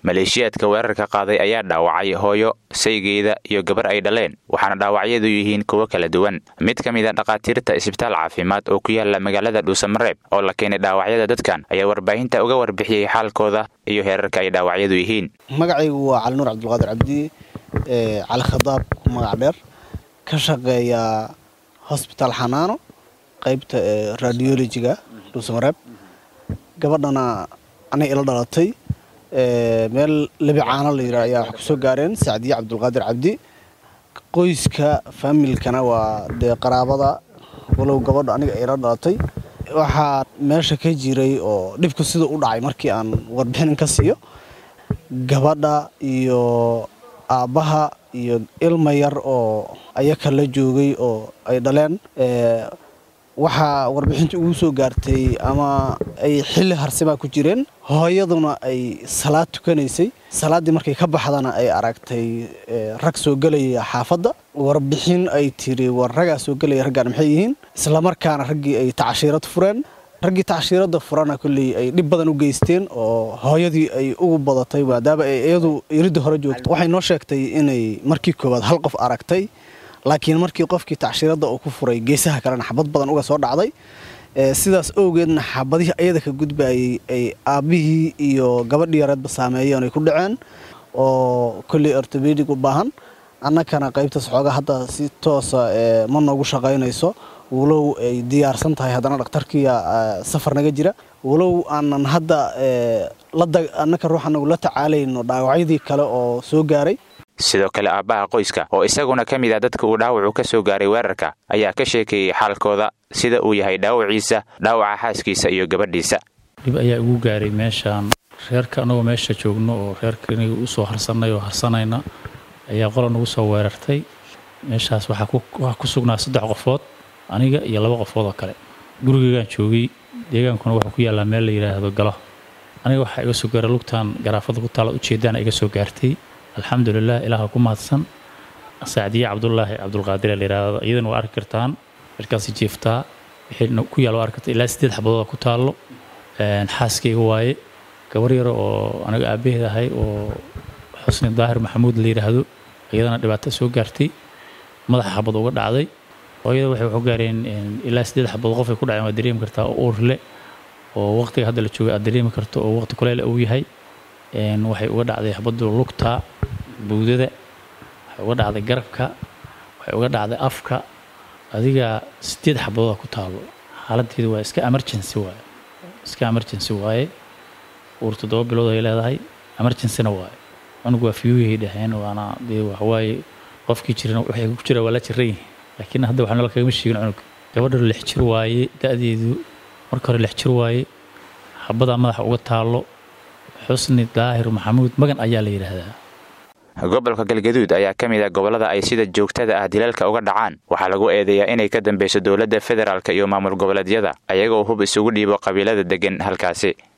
maleeshiyaadka weerarka qaaday ayaa dhaawacay hooyo saygeeda iyo gabar ay dhaleen waxaana dhaawacyadu yihiin kuwo kala duwan mid ka mid a dhakhaatiirta isbitaal caafimaad oo ku yaala magaalada dhuusamareeb oo la keenay dhaawacyada dadkan ayaa warbaahinta uga warbixiyey xaalkooda iyo heerarka ay dhaawacyadu yihiin magacaygu waa cali nuur cabdulqaadir cabdi cali khadaab magac dheer ka shaqeeya hosbitaal xanaano qaybta radiolojiga dhuusamareeb gabadhana anay ila dhalatay meel lebi caano la yidhaha ayaa wax ku soo gaareen sacdiye cabdulqaadir cabdi qoyska faamilkana waa dee qaraabada walow gabadha aniga ila dhalatay waxaa meesha ka jiray oo dhibku sida u dhacay markii aan warbixin ka siiyo gabadha iyo aabbaha iyo ilma yar oo ayaka la joogay oo ay dhaleen waxaa warbixinta ugu soo gaartay ama ay xilli harsimaa ku jireen hooyaduna ay salaad tukanaysay salaaddii markay ka baxdana ay aragtay rag soo gelaya xaafadda warbixin ay tiri war ragaa soo gelaya raggaan maxay yihiin islamarkaana raggii ay tacshiirad fureen raggii tacshiiradda furana kolley ay dhib badan u geysteen oo hooyadii ay ugu badatay maadaama ay iyadu iridda hore joogto waxay noo sheegtay inay markii koowaad hal qof aragtay laakiin markii qofkii tacshiiradda uu ku furay geesaha kalena xabad badan uga soo dhacday sidaas owgeedna xabadihii ayada ka gudbayay ay aabbihii iyo gabadhii yareedba saameeyeen ay ku dhaceen oo kolley ortobedig u baahan annakana qaybtaas xoogaa hadda si toosa ma noogu shaqaynayso walow ay diyaarsan tahay haddana dhakhtarkiiya safar naga jira walow aanan hadda annaka ruuxanagu la tacaalayno dhaawacyadii kale oo soo gaaray sidoo kale aabbaha qoyska oo isaguna ka mid ah dadka uu dhaawacu ka soo gaaray weerarka ayaa ka sheekeeyey xaalkooda sida uu yahay dhaawaciisa dhaawaca xaaskiisa iyo gabadhiisa dhib ayaa igu gaaray meeshaan reerka annagoo meesha joogno oo reerkaniga u soo harsanay oo harsanayna ayaa qola nagu soo weerartay meeshaas waxaa ku sugnaa saddex qofood aniga iyo laba qofood oo kale gurigeygaan joogay deegaankuna wuxuu ku yaallaa meel la yidhaahdo galo aniga waxaa iga soo gaaray lugtaan garaafada ku taala ujeedaana iga soo gaartay alxamdulilah ilaaha ku mahadsan sacdiye cabdulaahi cabdulqaadir la yidhaahdo iyadana waa arki kartaan markaasi jiiftaa wixii ku yaal waa arki kartaa ilaa siddeed xabadooda ku taallo xaaskayga waaye gabar yaro oo aniga aabbaheed ahay oo xusni daahir maxamuud la yidhaahdo iyadana dhibaato soo gaartay madaxa xabad uga dhacday hooyada waxay waxu gaareen ilaa siddeed xabadood qofay ku dhaceen waa dareemi kartaa oo uurle oo waqtiga hadda la joogay aad dareemi karto oo waqti kuleyl uu yahay waxay uga dhacday xabaddu lugta buudada waxay uga dhacday garabka waxay uga dhacday afka adiga sideed xabadooda ku taalo xaaladeedu waa iska emergency waaye iska emergency waaye uur toddoba bilood ay leedahay emergencyna waaye cunug waa fiyuuyahay dhaheen waana dee waxawaaye qofkii jiran waxay ku jira waa la jiran yihin laakiin hadda waxaa nala kagama sheegin cunug gabadha lix jir waaye da-deedu marka hore lix jir waaye xabadaa madaxa uga taalo xusni daahir maxamuud magan ayaa la yidhaahdaa gobolka galgaduud ayaa ka mid ah gobollada ay sida joogtada ah dilalka uga dhacaan waxaa lagu eedeeyaa inay ka dambeyso dowladda federaalk iyo maamul goboleedyada ayagoo hub isugu dhiibo qabiilada deggan halkaasi